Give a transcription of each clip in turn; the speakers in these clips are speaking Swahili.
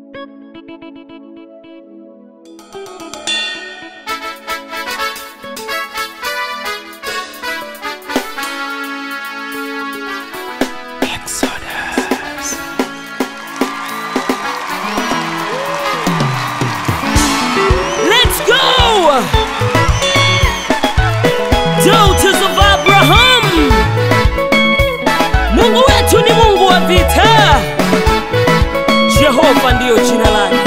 Let's go! Daughters of Abraham. Mungu wetu ni Mungu wa vita. Jehova ndiyo jina lake.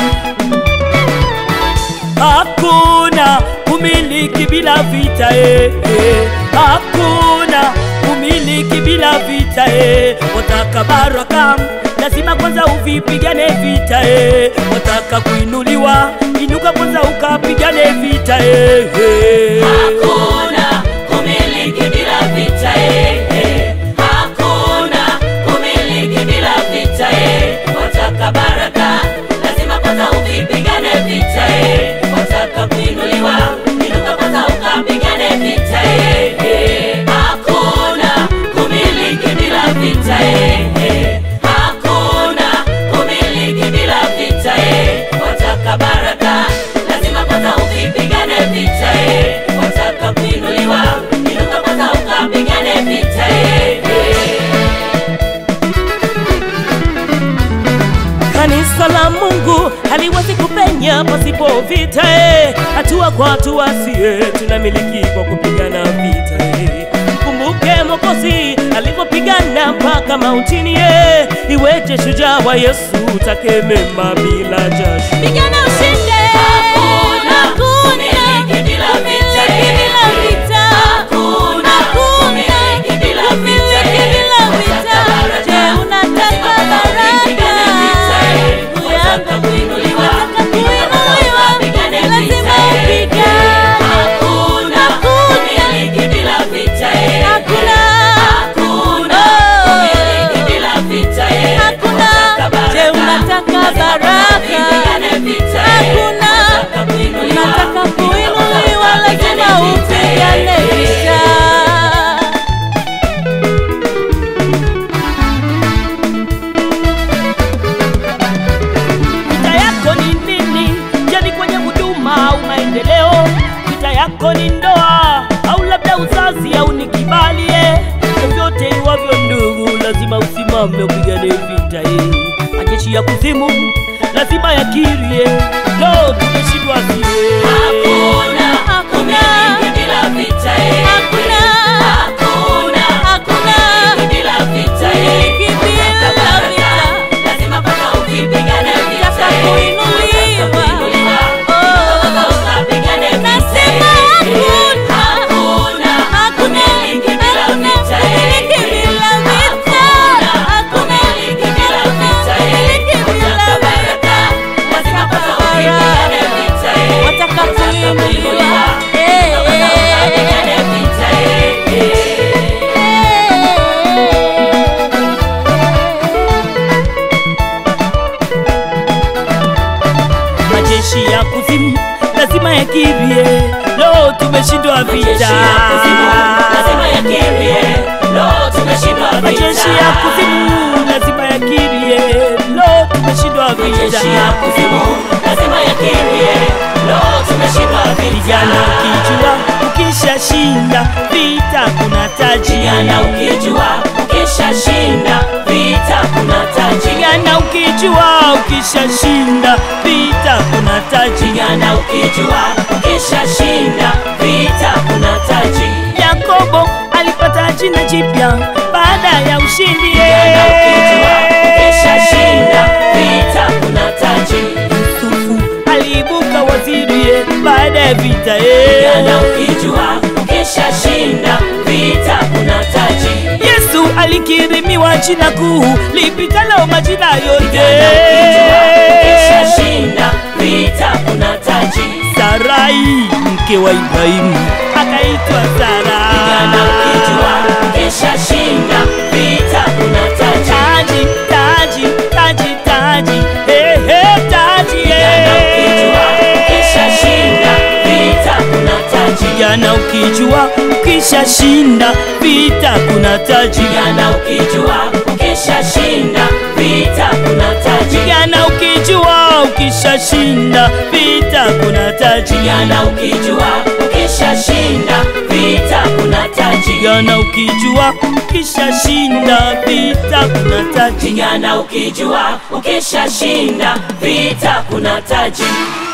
Hakuna umiliki bila vita eh, eh. Hakuna umiliki bila vita eh. Wataka baraka lazima kwanza uvipigane vita eh. Wataka kuinuliwa inuka kwanza ukapigane vita eh, eh. Hakuna kumiliki bila vita eh, eh. Hakuna kumiliki bila vita eh. Wataka baraka lazima kwanza uvipigane vita eh. Wataka kuinuliwa inuka kwanza ukapigane vita eh, eh. Hakuna kumiliki bila vita eh, eh. Hakuna kumiliki bila vita eh. Wataka baraka lazima kwanza uvipigane vita eh. Wataka kuinuliwa inuka kwanza ukapigane vita eh, eh. Kanisa la Mungu haliwezi kupenya pasipo vita eh. Hatua kwa hatua sie tunamiliki kwa kupigana vita eh. Mkumbuke Mwokozi alipopigana mpaka mautini eh. Iweje shujaa wa Yesu take mema bila jasho Pigana ushinde. Hakuna kumiliki bila vita eh, bila eh. vita. Hakuna kumiliki bila vita eh. bila vita. Wataka Je, baraka, unataka lazima kwanza upigane vita eh. baraka? Wataka kuinuliwa, Unataka inuka kwanza kuinuliwa, ukapigane lazima vita eh. upigane. Hakuna kumiliki bila vita eh. Hakuna. Hakuna Oh. kumiliki bila vita eh. Hakuna. Wataka Je, unataka lazima kwanza baraka? upigane vita eh. Hakuna. Wataka kuinuliwa, Unataka inuka kwanza kuinuliwa, lazima ukapigane vita eh. upigane vita. Vita yako ni nini? Je, ni kwenye huduma au maendeleo? Vita yako ni ndoa au labda uzazi au ni kibali? eh? Vyovyote iwavyo ndugu, lazima usimame upigane vita hii. Majeshi ya kuzimu lazima yakirie, lo, tumeshindwa sie. Hakuna Hakuna. kumiliki bila vita eh. Hakuna. Hakuna Hakuna. kumiliki bila vita eh. Kumiliki bila Wataka baraka, vita. lazima kwanza upigane vita Nataka eh. kuinuliwa. Wataka kuinuliwa, Oh. inuka kwanza ukapigane vita Nasema eh. hakuna. Hakuna Hakuna. kumiliki bila Hakuna vita eh. kumiliki bila vita. Hakuna Hakuna. kumiliki bila Hakuna vita eh. kumiliki bila Wataka baraka, lazima kwanza upigane vita eh. Wataka Wataka kuinuliwa. Eh, inuka kwanza ukapigane vita eh. Eh. Majeshi ya kuzimu lazima yakirie, lo, tumeshindwa Majeshi vita. ya kuzimu lazima yakimbie. Lo, tumeshindwa vita. Majeshi ya kuzimu lazima yakirie, lo, tumeshindwa Majeshi ya vita. kuzimu lazima yakimbie. Lo, tumeshindwa vita. Vijana ukijua ukishashinda vita kuna taji. Vijana ukijua ukishashinda vita kuna taji. Vijana ukijua ukishashinda vita kuna taji. Vijana ukijua ukishashinda vita kuna taji. Yakobo alipata jina jipya baada ya ushindi. Vijana ukijua ukishashinda vita kuna taji. Yusufu aliibuka waziri eh, baada ya vita. eh. Vijana ukijua ukishashinda vita kuna taji. Yesu alikirimiwa jina kuu lipitalo majina yote. Vijana ukijua ukishashinda vita kuna taji. Sarai mke wa Ibrahimu akaitwa Sara. Vijana ukijua ukishashinda vita kuna taji. taji taji taji taji hey, hey, taji Vijana ukijua hey. ukishashinda vita kuna taji. Vijana ukijua ukishashinda vita kuna taji. Vijana ukijua ukishashinda vita kuna taji. Vijana ukijua ukishashinda vita kuna taji pigana ukijua ukishashinda vita kuna taji pigana ukijua ukishashinda vita kuna taji pigana ukijua ukishashinda vita kuna taji